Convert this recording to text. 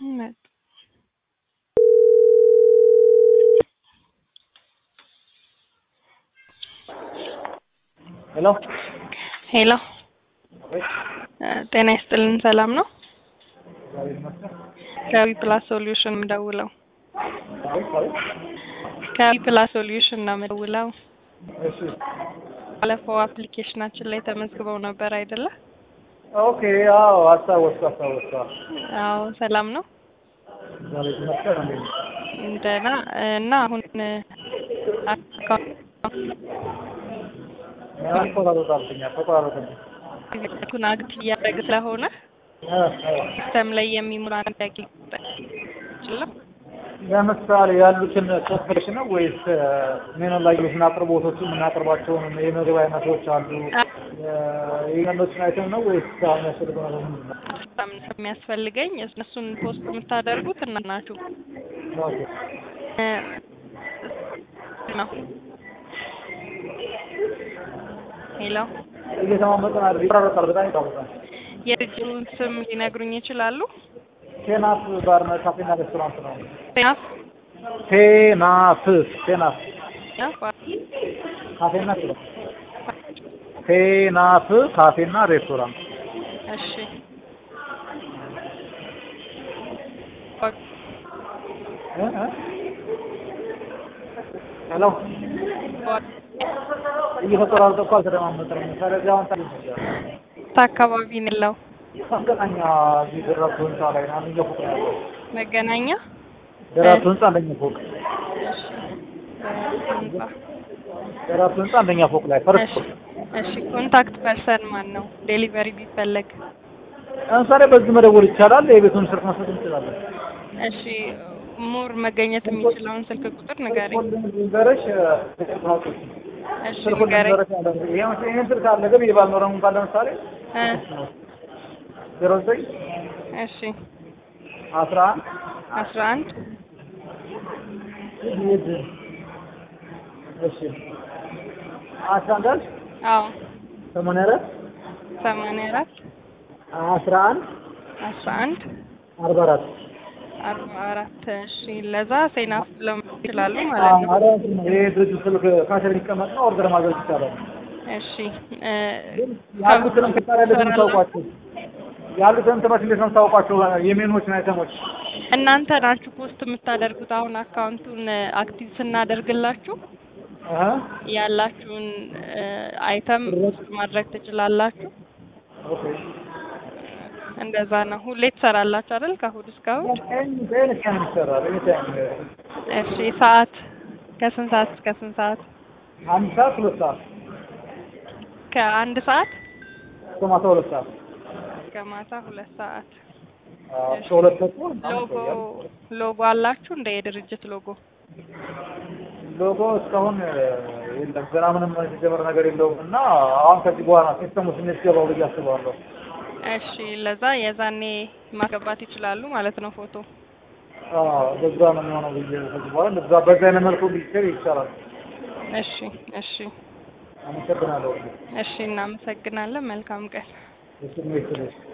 እውነት ሄሎ ሄሎ እ ጤና ይስጥልን ሰላም ነው? ከዊ ፕላስ ሶሉሽን የምደውለው ከዊ ፕላስ ሶሉሽን ነው የምደውለው። እሺ ባለፈው አፕሊኬሽናችን ላይ ተመዝግበው ነበር አይደለ? ኦኬ አዎ አስታወስኩ አስታወስኩ አዎ ሰላም ነው? ዛሬ ተመስገን እንዴ ደህና እና አሁን ተቆራረጣብኛል ተቆራረጠብኝ አካውንቱን አክት እያደረግ ስለሆነ እ እ ሲስተም ላይ የሚሞላ ጥያቄ ይችላል። ለምሳሌ ያሉትን ክፍሎች ነው ወይስ ሜኑ ላይ ያሉትን አቅርቦቶች የምናቀርባቸውን የምግብ አይነቶች አሉ የመኖችን አይተም ነው ወይስ አሁን ያስፈልገው ነገር ምንድን ነው? በጣም የሚያስፈልገኝ እነሱን ፖስት የምታደርጉት እና ናችሁ ኦኬ እ ነው ሄሎ እየተማመጠን አይደል? ይቆራረጣል፣ በጣም ይቆራረጣል። የድርጅቱን ስም ሊነግሩኝ ይችላሉ? ቴናፍ ባርና ካፌና ሬስቶራንት ነው። ጤናፍ ቴናፍ ቴናፍ ካፌና ሬስቶራንት ቴናፍ ካፌና ሬስቶራንት እሺ እ እ ሄሎ እየተቆራረጠ እኮ አልተደማመጥንም። ስለዚህ አሁን ታዲያ አካባቢ ነው ያለው መገናኛ እዚህ ደራርቱ ህንፃ ላይ ነው። አንደኛው ፎቅ ነው ያለው። መገናኛ ደራርቱ ህንፃ አንደኛ ፎቅ እሺ ህንጻ ደራርቱ ህንፃ አንደኛ ፎቅ ላይ ፈርስት እሺ ፎቅ። እሺ ኮንታክት ፐርሰን ማን ነው? ዴሊቨሪ ቢፈለግ ለምሳሌ በዚህ መደወል ይቻላል። የቤቱን ስልክ መስጠት እንችላለን። እሺ ሙር መገኘት የሚችለውን ስልክ ቁጥር ንገረኝ። ንገረሽ እሺ ስልኩን ንገረኝ። ንገረሽ አለ። ይሄን ይሄን ስልክ አለ ግን የባልኖረም እንኳን ለምሳሌ እ ዜሮ ዘጠኝ እሺ አስራ አስራ አንድ አንድ እሺ አስራ አንድ አልሽ? አዎ ሰማንያ አራት ሰማንያ አራት አስራ አንድ አስራ አንድ አርባ አራት አርባ አራት እሺ ለዛ ሴናፍ ብለው ይችላሉ ማለት ነው። ይሄ ድርጅት ስልክ ካሽር የሚቀመጥ ነው። ኦርደር ማድረግ ይቻላል። እሺ እ ያሉትንም ክታሪያ እንዴት ነው የምታውቋቸው? ያሉትን እንትኖች እንዴት ነው የምታውቋቸው? የሜኖችን አይተሞች እናንተ ናችሁ ፖስት የምታደርጉት። አሁን አካውንቱን አክቲቭ ስናደርግላችሁ እ ያላችሁን አይተም ፖስት ማድረግ ትችላላችሁ። ኦኬ እንደዛ ነው። ሁሌ ትሰራላችሁ አይደል? ከእሑድ እስከ እሑድ። በኤንስ ነው የሚሰራው። ኤኒታይም እሺ ሰዓት ከስንት ሰዓት እስከ ስንት ሰዓት? አንድ ሰዓት ሁለት ሰዓት ከአንድ ሰዓት እስከ ማታ ሁለት ሰዓት እስከ ማታ ሁለት ሰዓት። አዎ፣ እስከ ሁለት ተኩል ሎጎ ሎጎ አላችሁ እንደ የድርጅት ሎጎ? ሎጎ እስካሁን የለም። ገና ምንም የተጀመረ ነገር የለውም እና አሁን ከዚህ በኋላ ሲስተሙ ስሜት ገባው ብዬ አስባለሁ። እሺ ለዛ የዛኔ ማስገባት ይችላሉ ማለት ነው ፎቶ። አዎ፣ በዛ ነው የሚሆነው ብዬ ከዚህ በኋላ እንደዛ በዛ አይነት መልኩ ቢሰር ይቻላል። እሺ እሺ አመሰግናለሁ። እሺ እናመሰግናለን። መልካም ቀን። እሱ ነው